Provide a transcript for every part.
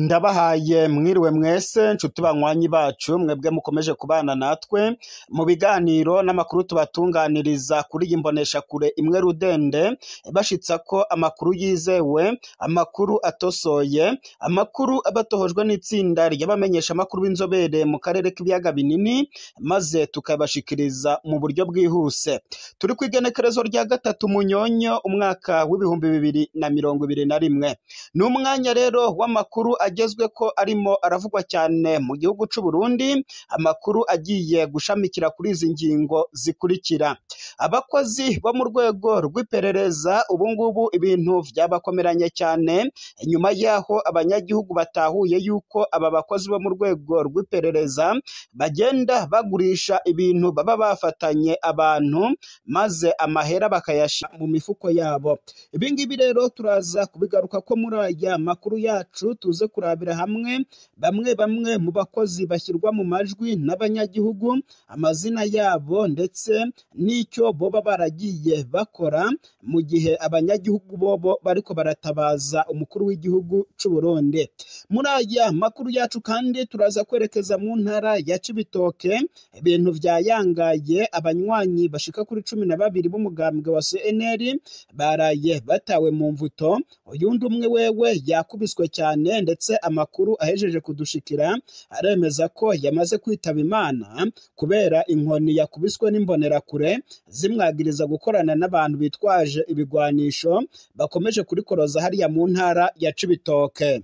ndabahaye mwiriwe mwese nshuti banywanyi bacu mwebwe mukomeje kubana natwe mu biganiro n'amakuru tubatunganiriza kuri iyi mboneshakure imwe rudende bashitsa ko amakuru yizewe amakuru atosoye amakuru aba atohojwe n'itsinda ry'abamenyesha amakuru b'inzobere mu karere k'ibiyaga binini maze tukabashikiriza mu buryo bwihuse turi ku igenekerezo rya gatatu munyonyo umwaka w'ibihumbi bibiri na mirongo ibiri na rimwe ni umwanya rero w'amakuru agezwe ko arimo aravugwa cyane mu gihugu c'u Burundi amakuru agiye gushamikira kuri izi ngingo zikurikira abakozi bo mu rwego rw'iperereza ubu ngubu ibintu vyabakomeranye cyane nyuma yaho abanyagihugu batahuye yuko aba bakozi bo mu rwego rw'iperereza bagenda bagurisha ibintu baba bafatanye abantu maze amahera bakayashira mu mifuko yabo ibi ngibi rero turaza kubigaruka ko muri aya makuru yacu tuze kurabira hamwe bamwe bamwe mu bakozi bashyirwa mu majwi n'abanyagihugu amazina yabo ndetse n'icyo boba baragiye bakora mu gihe abanyagihugu bobo bariko baratabaza umukuru w'igihugu c'u Burundi muri aya makuru yacu kandi turaza kwerekeza mu ntara ya Cibitoke ibintu vyayangaye abanywanyi bashika kuri cumi na babiri b'umugambwe wa CNL baraye batawe mu mvuto uyundi umwe wewe yakubiswe cyane ndetse amakuru ahejeje kudushikira aremeza ko yamaze kwitaba imana kubera inkoni yakubiswe n'imbonerakure zimwagiriza gukorana n'abantu bitwaje ibigwanisho bakomeje kurikoroza hariya mu ntara ya Cibitoke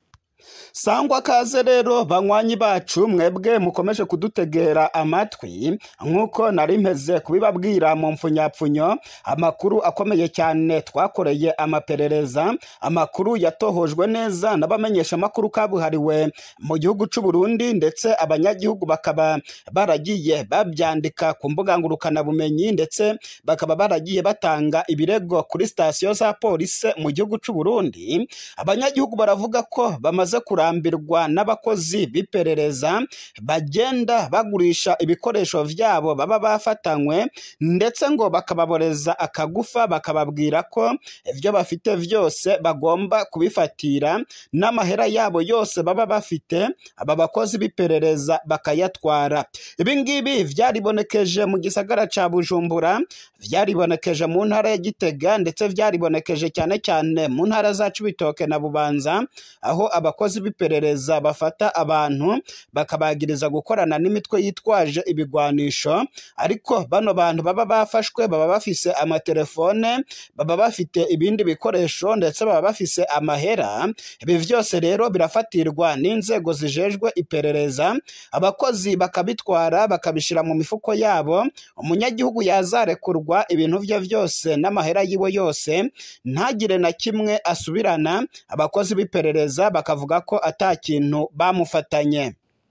sangwa kaze rero banywanyi bacu mwebwe mukomeje kudutegera amatwi nk'uko nari mpeze kubibabwira mu mfunyapfunyo amakuru akomeye cyane twakoreye amaperereza amakuru yatohojwe neza n'abamenyesha amakuru kabuhariwe mu gihugu c'u Burundi ndetse abanyagihugu bakaba baragiye babyandika ku mbuga ngurukanabumenyi ndetse bakaba baragiye batanga ibirego kuri sitasiyo za polisi mu gihugu c'u Burundi abanyagihugu baravuga ko bamaze kurambirwa n'abakozi b'iperereza bagenda bagurisha ibikoresho vyabo baba bafatanywe ndetse ngo bakababoreza akagufa bakababwira ko ibyo bafite vyose bagomba kubifatira n'amahera yabo yose baba bafite aba bakozi b'iperereza bakayatwara ibi ngibi vyaribonekeje mu gisagara ca Bujumbura vyaribonekeje mu ntara ya Gitega ndetse vyaribonekeje cyane cyane mu ntara za Cibitoke na Bubanza aho abakozi b'iperereza bafata abantu bakabagiriza gukorana n'imitwe yitwaje ibigwanisho ariko bano bantu baba bafashwe baba bafise amatelefone baba bafite ibindi bikoresho ndetse baba bafise amahera ibi vyose rero birafatirwa n'inzego zijejwe iperereza abakozi bakabitwara bakabishira mu mifuko yabo umunyagihugu yazarekurwa ibintu vye vyose n'amahera yiwe yose ntagire na kimwe asubirana abakozi b'iperereza bakavuga ko ata kintu bamufatanye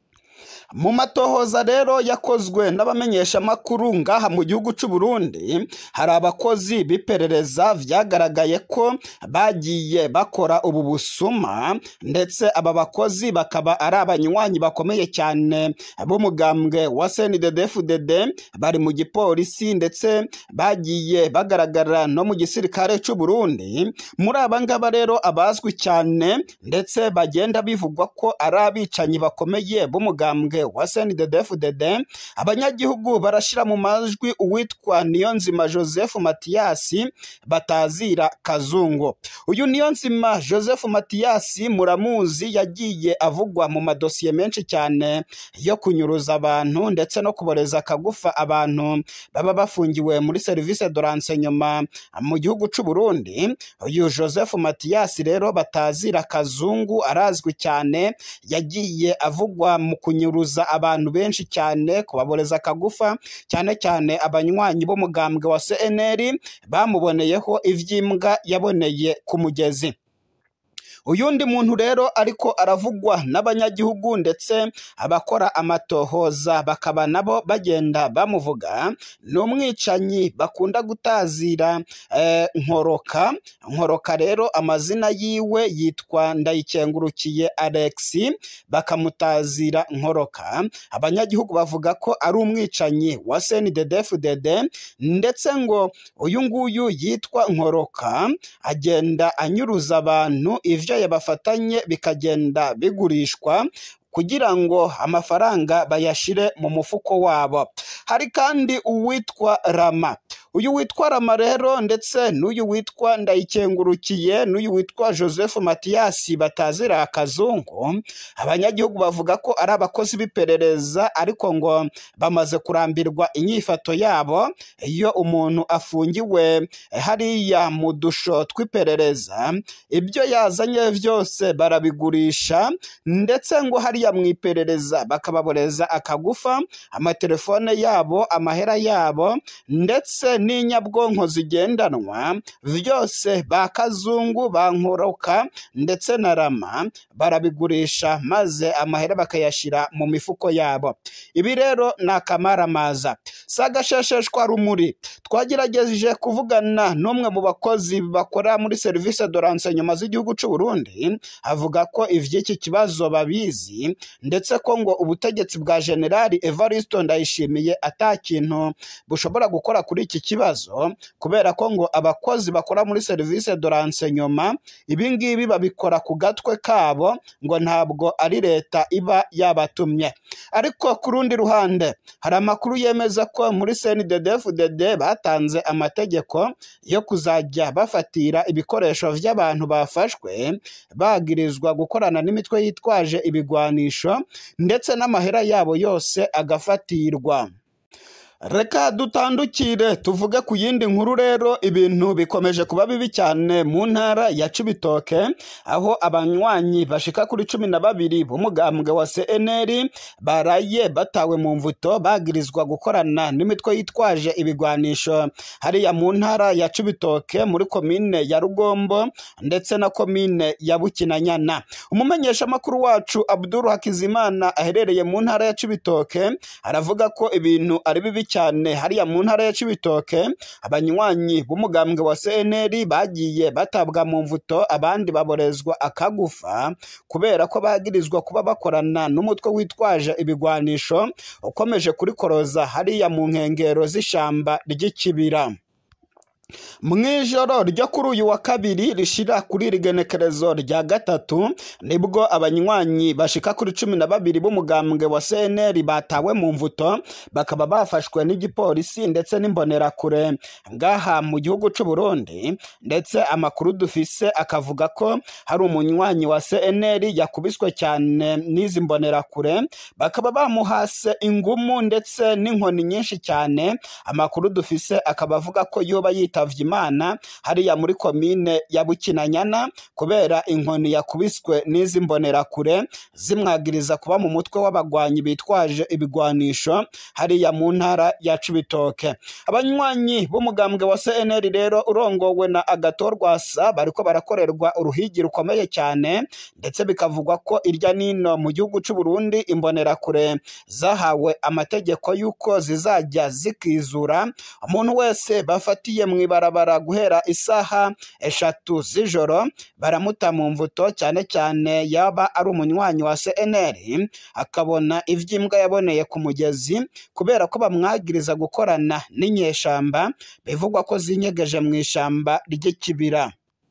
mu matohoza rero yakozwe n'abamenyesha amakuru ngaha mu gihugu c'u Burundi hari abakozi b'iperereza vyagaragaye ko bagiye bakora ubu busuma ndetse aba bakozi bakaba ari abanywanyi bakomeye cyane b'umugambwe wa CNDD-FDD bari mu gipolisi ndetse bagiye bagaragara no mu gisirikare c'u Burundi muri aba ngaba rero abazwi cyane ndetse bagenda bivugwa ko ari abicanyi bakomeye b'umugambwe wa CNDD-FDD abanyagihugu barashira mu majwi uwitwa Niyonzima Joseph Matiyasi batazira Kazungu uyu Niyonzima Joseph Matiyasi muramuzi yagiye avugwa mu madosiye menshi cyane yo kunyuruza abantu ndetse no kuboreza akagufa abantu baba bafungiwe muri service de renseignement mu gihugu c'u Burundi uyu Joseph Matiyasi rero batazira Kazungu arazwi cyane yagiye avugwa mu kunyuruza abantu benshi cyane kubaboreza akagufa cyane cyane abanywanyi b'umugambwe wa CNL bamuboneyeho ivy'imbwa yaboneye ku mugezi uyundi muntu rero ariko aravugwa n'abanyagihugu ndetse abakora amatohoza bakaba nabo bagenda bamuvuga ni umwicanyi bakunda gutazira eh, nkoroka nkoroka rero amazina yiwe yitwa ndayikengurukiye alexi bakamutazira nkoroka abanyagihugu bavuga ko ari umwicanyi wa snddfdd ndetse ngo uyu nguyu yitwa nkoroka agenda anyuruza abantu ivyo bicaye bafatanye bikagenda bigurishwa kugira ngo amafaranga bayashire mu mufuko wabo hari kandi uwitwa rama uyu witwa rama rero ndetse n'uyu witwa ndayikengurukiye n'uyu witwa joseph matiyasi batazira akazungu abanyagihugu bavuga ko ari abakozi b'iperereza ariko ngo bamaze kurambirwa inyifato yabo iyo umuntu afungiwe hariya mu dusho tw'iperereza ibyo yazanye byose barabigurisha ndetse ngo hariya mu iperereza bakababoreza akagufa amatelefone yabo amahera yabo ndetse n'inyabwonko zigendanwa byose ba kazungu ba nkoroka ndetse na rama barabigurisha maze amahera bakayashyira mu mifuko yabo ibi rero ni akamaramaza si agashesheshwa rumuri twagerageje kuvugana n'umwe mu bakozi bakora muri serivisi doranse nyuma z'igihugu cy'u Burundi avuga ko iby'iki kibazo babizi ndetse ko ngo ubutegetsi bwa generali Evaristo Ndayishimiye ata kintu bushobora gukora kuri iki kibazo kubera ko ngo abakozi bakora muri serivisi doranse nyuma ibi ngibi babikora ku gatwe kabo ngo ntabwo ari leta iba yabatumye ariko ku rundi ruhande hari amakuru yemeza ko muri CNDD-FDD batanze amategeko yo kuzajya bafatira ibikoresho by'abantu bafashwe bagirizwa gukorana n'imitwe yitwaje ibigwanisho ndetse n'amahera yabo yose agafatirwa reka dutandukire tuvuge ku yindi nkuru rero ibintu bikomeje kuba bibi cyane mu ntara ya cibitoke aho abanywanyi bashika kuri cumi na babiri b'umugambwe wa cnr baraye batawe mu mvuto bagirizwa gukorana n'imitwe yitwaje ibigwanisho hariya mu ntara ya cibitoke muri komine ya rugombo ndetse na komine ya bukinanyana umumenyeshamakuru wacu abduru hakizimana aherereye mu ntara ya cibitoke aravuga ko ibintu ari bibi cyane hariya mu ntara ya Cibitoke abanywanyi b'umugambwe wa CNL bagiye batabwa mu mvuto abandi baborezwa akagufa kubera ko bagirizwa kuba bakorana n'umutwe witwaje ibigwanisho ukomeje kurikoroza hariya mu nkengero z'ishamba ry'ikibira mu ijoro ryo kuri uyu wa kabiri rishira kuri iri genekerezo rya gatatu nibwo abanywanyi bashika kuri cumi na babiri b'umugambwe wa CNL batawe mu mvuto bakaba bafashwe n'igipolisi ndetse n'imbonerakure ngaha mu gihugu cy'u Burundi ndetse amakuru dufise akavuga ko hari umunywanyi wa CNL yakubiswe cyane n'izi mbonerakure bakaba bamuhase ingumu ndetse n'inkoni nyinshi cyane amakuru dufise akaba avuga ko yoba yitavye imana hariya muri komine ya bukinanyana kubera inkoni yakubiswe n'izi mbonerakure zimwagiriza kuba mu mutwe w'abagwanyi bitwaje ibigwanisho hariya mu ntara ya cibitoke abanywanyi b'umugambwe wa cnr rero urongowe na agatorwasa bariko barakorerwa uruhigi rukomeye cyane ndetse bikavugwa ko irya nino mu gihugu cy'u Burundi imbonerakure zahawe amategeko y'uko zizajya zikizura umuntu wese bafatiye mu ibarabara guhera isaha eshatu z'ijoro baramuta mu mvuto cyane cyane yaba ari umunywanyi wa CNL akabona ivy'imbwa yaboneye ku mugezi kubera ko bamwagiriza gukorana n'inyeshamba bivugwa ko zinyegeje mu ishamba ry'ikibira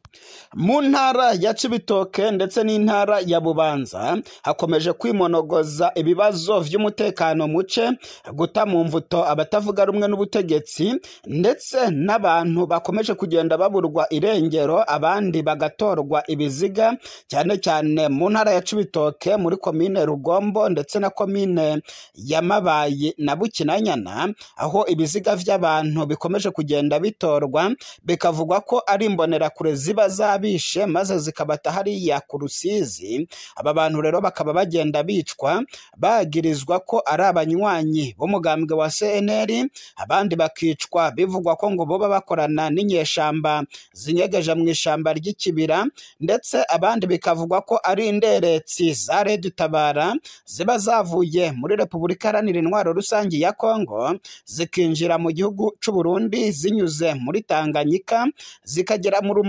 mu ntara ya Cibitoke ndetse n'intara ya Bubanza hakomeje kwimonogoza ibibazo vy'umutekano muce guta mu mvuto abatavuga rumwe n'ubutegetsi ndetse n'abantu bakomeje kugenda baburwa irengero abandi bagatorwa ibiziga cyane cyane mu ntara ya Cibitoke muri komine Rugombo ndetse na komine ya Mabayi na Bukinanyana aho ibiziga vy'abantu bikomeje kugenda bitorwa bikavugwa ko ari imbonerakure ziba zabishe maze zikabata hariya ku rusizi aba bantu rero bakaba bagenda bicwa bagirizwa ko ari abanywanyi b'umugambwe wa CNL abandi bakicwa bivugwa ko ngo boba bakorana n'inyeshamba zinyegeje mu ishamba ry'ikibira ndetse abandi bikavugwa ko ari inderetsi za Red Tabara ziba zavuye muri Repubulika Iharanira Intwaro Rusange ya Kongo zikinjira mu gihugu cy'u Burundi zinyuze muri Tanganyika zikagera mu Rumonge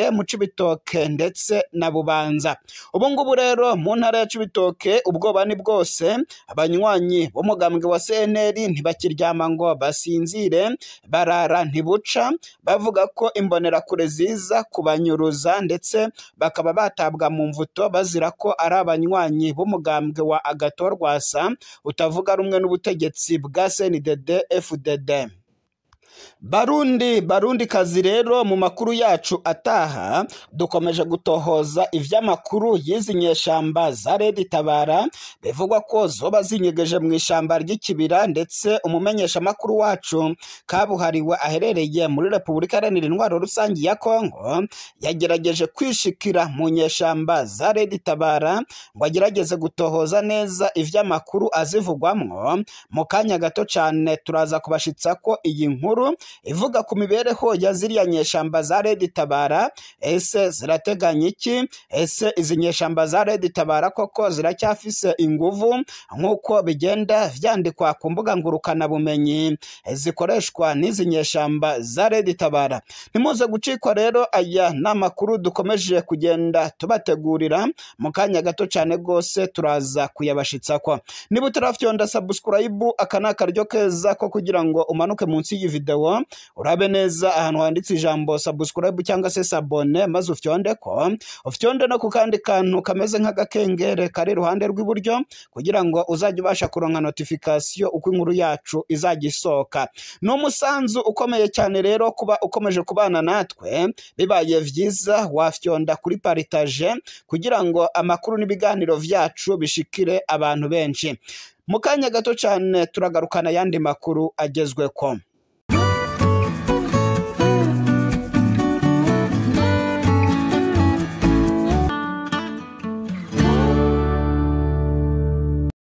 Cibitoke mu Cibitoke ndetse na Bubanza ubu ngubu rero mu ntara ya Cibitoke ubwoba ni bwose abanywanyi b'umugambwe wa CNL ntibakiryama ngo basinzire barara ntibuca bavuga ko imbonerakure ziza kubanyuruza ndetse bakaba batabwa mu mvuto bazira ko ari abanywanyi b'umugambwe wa Agathon Rwasa utavuga rumwe n'ubutegetsi bwa CNDD FDD Barundi Barundi kazi rero mu makuru yacu ataha dukomeje gutohoza ivy'amakuru y'izi nyeshamba za Redi Tabara bivugwa ko zoba zinyegeje mu ishamba ry'ikibira ndetse umumenyesha makuru wacu kabuhariwe aherereye muri Repubulika Iharanira Intwaro Rusangi ya Kongo yagerageje kwishikira mu nyeshamba za Redi Tabara ngo agerageze gutohoza neza ivy'amakuru azivugwamwo mu kanya gato cane turaza kubashitsa ko iyi nkuru ivuga ku mibereho ya ziriya nyeshamba za Redi Tabara ese zirateganya iki ese izi nyeshamba za Redi Tabara koko ziracyafise inguvu nk'uko bigenda vyandikwa ku mbuga ngurukana bumenyi zikoreshwa n'izi nyeshamba za Redi Tabara ntimuze gucikwa rero aya n'amakuru dukomeje kugenda tubategurira mu kanya gato cyane rwose turaza kuyabashitsako niba utarafyonda subscribe aka ni akaryo keza ko kugira ngo umanuke munsi y'iyi video urabe neza ahantu handitse ijambo subscribe cyangwa se sabone maze ufyonde ko ufyonde no ku kandi kantu kameze nk'agakengere kari iruhande rw'iburyo kugira ngo uzajye ubasha kuronka notification uko inkuru yacu izajya isohoka ni umusanzu ukomeye cyane rero kuba ukomeje kubana natwe bibaye vyiza wafyonda kuri paritaje kugira ngo amakuru n'ibiganiro vyacu bishikire abantu benshi mu kanya gato cyane turagarukana ayandi makuru agezweko